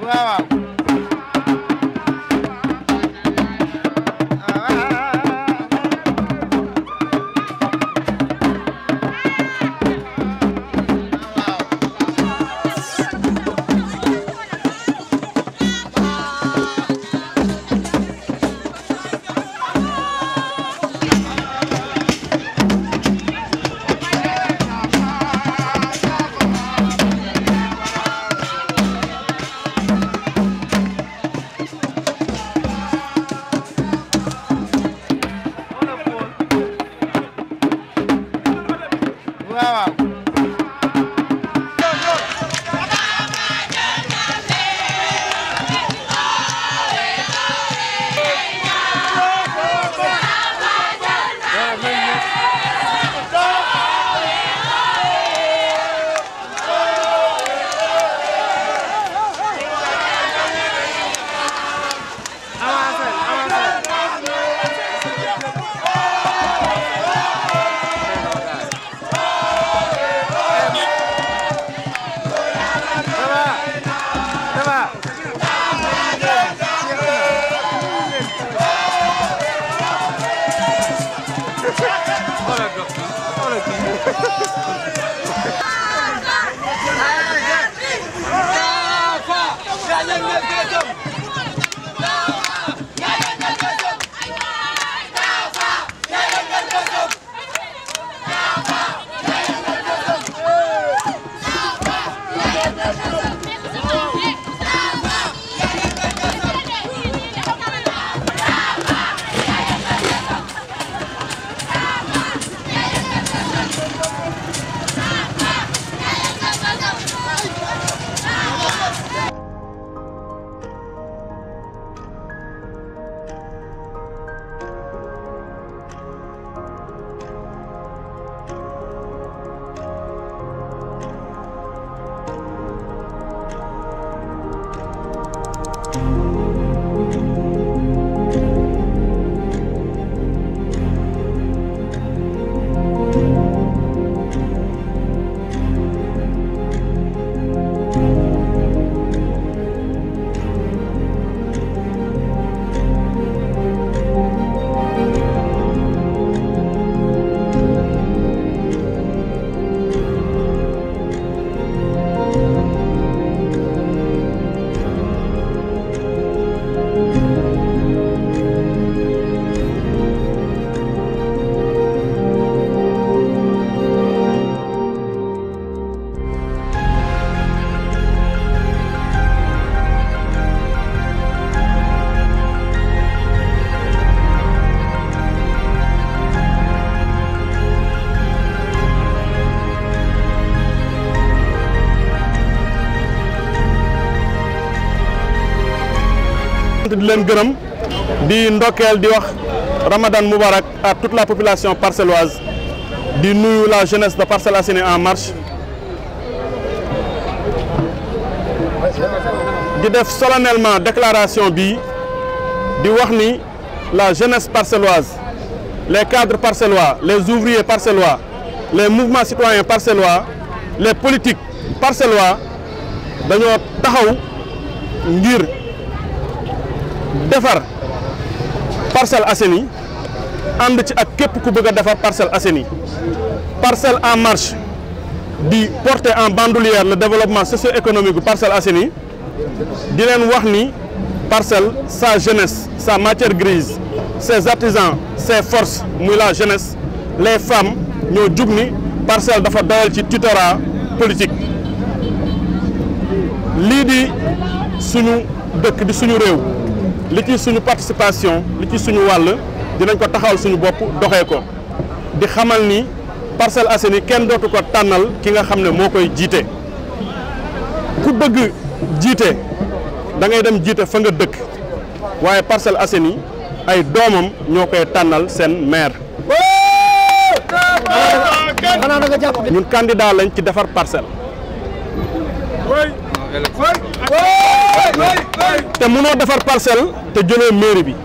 waaw waaw di leen gërëm di ndokkeel di wax Ramadan Moubarak à toute la population parcelloise di nuyu la jeunesse de Parcelles Assainies en marche di def solennellement déclaration bi di wax ni la jeunesse parcelloise les cadres parcellois les ouvriers parcellois les mouvements citoyens parcellois les politiques parcellois dañoo taxaw ngir defar Parcelles Assainies ànd ci ak képp ku bëgg a defar Parcelles Assainies Parcelles en marche di porter en bandoulière le développement socio-économique bu Parcelles Assainies di leen wax ni Parcelles sa jeunesse sa matière grise ses artisans ses forces muy la jeunesse les femmes ñoo jug ni Parcelles dafa doyal ci tutorat politique lii di suñu dëkk di suñu réew li ci suñu participation li ci suñu wàll dinañ ko taxawal suñu bopp doxee ko di xamal ni Parcelles Assainies kenn dootu ko tànnal ki nga xam ne moo koy jiite ku bëgg jiite da ngay dem jiite fa nga dëkk waaye Parcelles Assainies ay doomam ñoo koy tànnal seen maire. ñun candidat lañ ci defar parcelle. te mënoo defar parcelle te jëloo mairie bi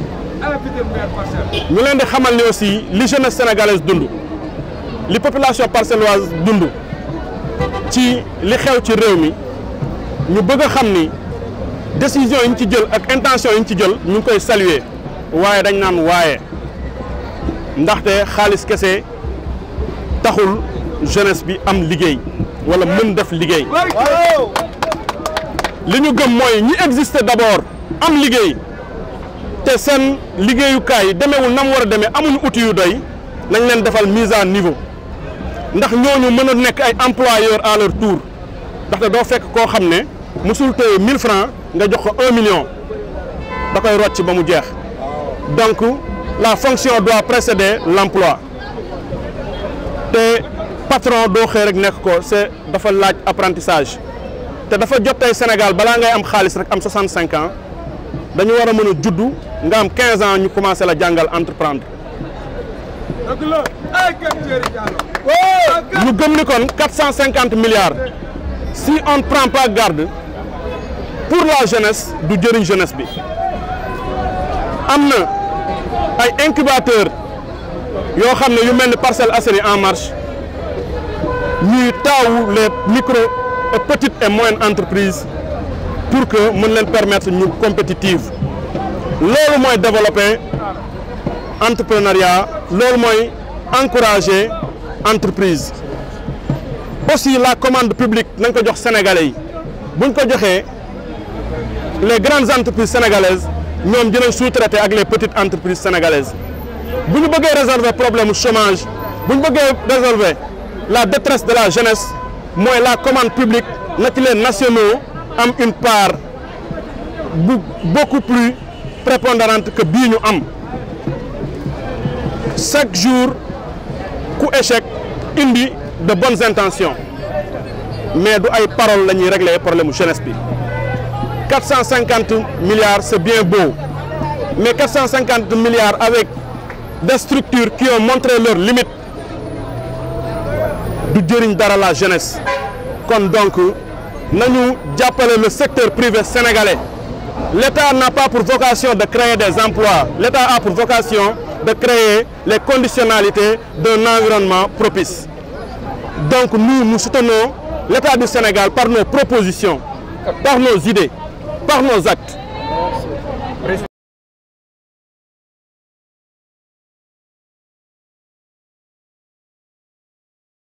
ñu leen di xamal ni aussi li jeunesse sénégalaise dund li population parcelloise dund ci li xew ci réew mi ñu bëgg a xam ni décision yi ñu ci jël ak intention yi ñu ci jël ñu ngi koy saluer waaye dañ naan waaye ndaxte xaalis kese taxul jeunesse bi am liggéey wala mën def liggéey li ñu gëm mooy ñi exister d'abord am liggéey te seen liggéeyukaay demeewul na mu war a demee amuñu outil yu doy nañ leen defal mise à niveau ndax ñooñu mën a nekk ay employeurs à leur tour ndaxte doo fekk koo xam ne musul téye 1000 francs nga jox ko 1 million da koy rocc ba mu jeex donc la fonction doit précéder l'emploi te patron doo xëy rek nekk ko c'est dafa laaj apprentissage te dafa jot tey Sénégal balaa ngay am xaalis rek am 65 ans dañu war a mën a juddu nga am 15 ans ñu commencé la jàngal entreprendre ñu gëm ni kon 450 milliards si on ne prend pas garde pour la jeunesse du jëriñ jeunesse bi am na ay incubateur yoo xam ne yu mel ni Parcelles Assainies en marche ñuy taawu les micro et petites et moyennes entreprises pour que mën leen permettre ñu compétitive loolu mooy développer entrepreneuriat loolu mooy encourager entreprise aussi la commande publique nañ ko jox sénégalais yi buñ ko joxee les grandes entreprises sénégalaises ñoom dinañ sous-traiter ak les petites entreprises sénégalaises bu ñu bëggee résolver problème chômage bu ñu bëggee résolver la détresse de la jeunesse mooy la commande publique na ci les nationaux am une part bu beaucoup plus prépondérante que bii ñu am chaque jour ku échec indi de bonnes intentions mais du ay paroles la ñuy régler problème jeunesse bi 450 milliards c'est bien beau mais 450 milliards avec des structures qui ont montré leurs limites du jëriñ dara la jeunesse kon donc nañu jàppale le secteur privé sénégalais l'État n'a pas pour vocation de créer des emplois l'État a pour vocation de créer les conditionnalités d'un environnement propice donc nous nous soutenons l'État du Sénégal par nos propositions par nos idées par nos actes